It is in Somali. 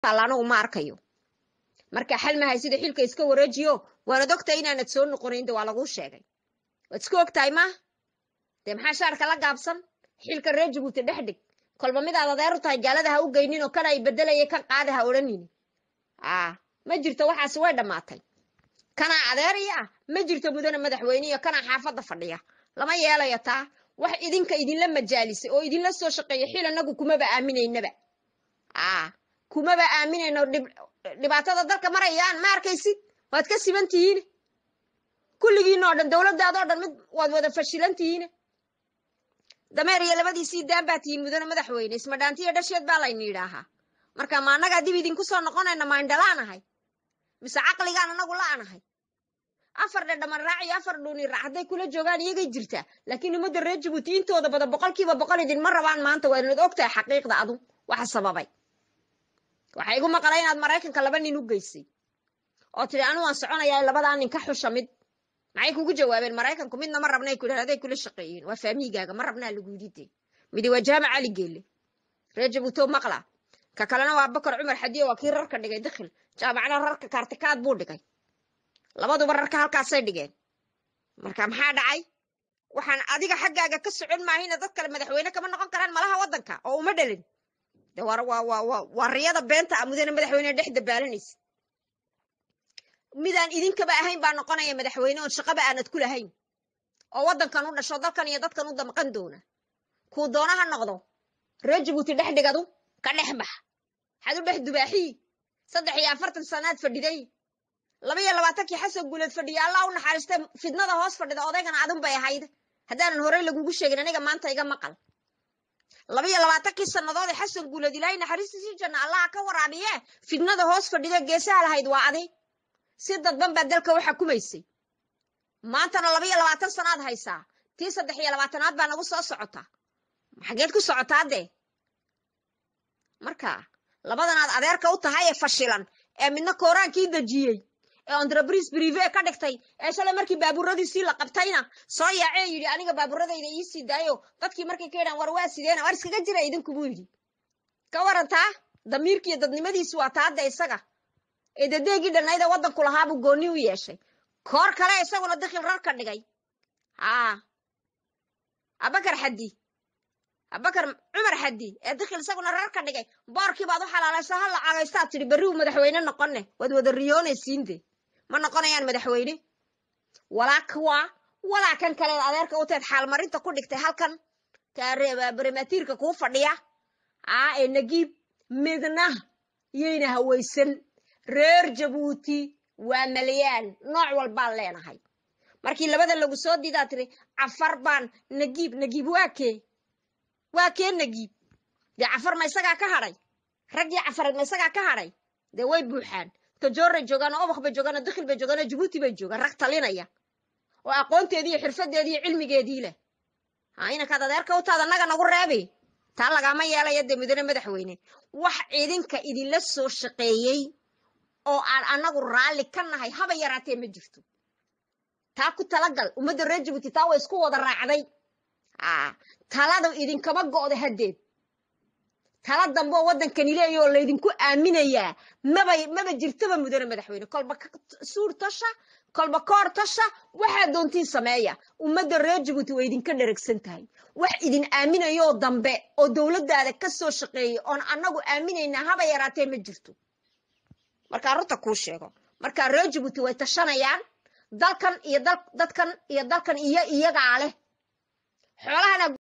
taalla anagu ma arkayo marka xal mahay sida xilka iska wareejiyo waanad ogtahay inaanad soo noqonayn de waa laguu sheegay waad iska ogtahay maaha dee maxaa shaarka la gaabsan xilka reer jabuuti dhex dhig kolba midaad adeer u tahay gaalada ha u geynin oo kana ay bedelaya kan qaada ha odhanini a ma jirto waxaasi way dhammaatay kanaa adeeriya ah ma jirto mudane madaxweyne iyo kanaa xaafadda fadhiya lama yeelayo taa wax idinka idinla majaalisay oo idinla soo shaqeeya xil anagu kumaba aaminaynaba a kumaba aaminayno dhibaatada dalka marayaan ma arkaysid waad ka siman tihiin kulligiin oo dhan dowladdaadoo dhan mid waad wada fashilan tihiin dameer iyo labadiisii daan baa tihiin mudane madaxweyne ismadhaantiyo dhasheed baa layni yidhaahaa marka ma annagaa dib idinku soo noqonayna ma indhalaanahay mise caqligaan anagu la'anahay afar dhedhaman raac iyo afar dhuuni raac hadday kula joogaan iyagay jirtaa laakiin ummadda reer jabuuti intooda badan boqolkiiba boqol idinma rabaan maanta waa inaad og tahay xaqiiqda adu waxa sababay waxaa igu maqala inaad maraykanka laba nin u geysay oo tidhi anu waan soconayaa labadaa nin ka xusha mid maxay kugu jawaabeen maraykanku midna ma rabnay ku yidhahda aday kula shaqeeyeen waa faamigaaga ma rabnaa lagu yidhi dee midi waa jaamac cali geelle reer jabuuto maqla ka kalena waa bakar cumar xadiyo waa kii rarka dhigay dakhil jaamacna rarka kaartikaad buu dhigay labaduba rarka halkaasay dhigeen marka maxaa dhacay waxaan adiga xaggaaga ka socon maahina dad kale madaxweyne kama noqon karaan malaha waddanka oo uma dhalin de waa riyada beenta a mudane madaxweyne dhex dabaalanaysa midaan idinkaba ahayn baa noqonaya madaxweyne oon shaqaba aanad ku lahayn oo waddankan u dhasho dalkan iyo dadkan u damqan doona kuu doona ha noqdo reer jabuuti dhex dhigadu ka dhex bax waxaad u dhex dubaaxii saddex iyo afartan sanaad fadhiday laba iyo labaatankii xasan guuleed fadhiya allah u naxariistay fidnada hoos fadhida odaygana adun bay ahayd haddaanan horey lagugu sheegin aniga maanta iga maqal laba iyo labaatankii sannadood ee xasan guuleed ilaahay naxariistiisii janna allaha ka waraabiye fidnada hoos fadhida geesaha lahayd waa adi si dadban baa dalka u xakumaysay maantana laba iyo labaatan sanaad haysaa tii saddex iyo labaatanaad baa nagu soo socota xageed ku socotaa dee marka labadanaad adeerka u tahay ee fashilan ee midna kooraankii dejiyey ee entreprise prive ka dhigtay ee shalay markii baabuuradiisii la qabtayna soo yaacee yidhi aniga baabuuradayda iisii daayo dadkii markay ka yidhaan war waa sideena war iskaga jira idinku buu yidhi ka warantaa damiirkiiyo dadnimadiisu waa taadda isaga ee dadeegii dhanayda waddanku lahaabuu goonni u yeeshay koor kale isaguna dakhil rarka dhigay haa abakar xaddi abakar cumar xaddi ee dakhil isaguna rarka dhigay boorkii baad u xalaalaysa ha lacagaystaad tidhi berriuu madaxweyne noqonne waad wada riyoonaysiinde ma noqonayaan madaxweyne walaa kuwa walaa kan kaleed adeerka u teed xaalmarinta ku dhigtay halkan barematiirka kuu fadhiya aa ee nagiib midna yayna hawaysan reer jabuuti waa malayaan nooc walbaan leenahay markii labada lagu soo diidaa tiri cafar baan nagiib nagiib waa kee waa kee nagiib dee cafar ma isagaa ka hadhay raggii cafareed ma isagaa ka hadhay dee way buuxaan tajooray joogaan oo obakh bay joogaan oo dakhil bay joogaan oo jabuuti bay joogaan rag talinaya oo aqoonteedii iyo xirfadeedii iyo cilmigeedii leh ha inankaad adeerka u taada naga nagu reebi taa lagaama yeelaya dee mudane madaxweyne wax idinka idinla soo shaqeeyey oo aan annagu raalli ka nahay haba yaraatee ma jirto taa ku talagal ummadda reer jabuuti taa way isku wada raacday talada idinkama go'da haddeed tala dambe oo waddankani leeya oo laydinku aaminayaa maba maba jirtaba mudane madaxweyne kolba suur tasha kolba koor tasha waxaa doontiin sameeya ummadda reer jabuuti way idinka dheragsan tahay wax idin aaminayoo dambe oo dowladdaada ka soo shaqeeyay oon annagu aaminaynaa haba yaraatee ma jirto markaa runta kuu sheego markaa reer jabuuti way tashanayaan dalkan iyo dadkan iyo dalkan iyo iyagaa leh xoolahana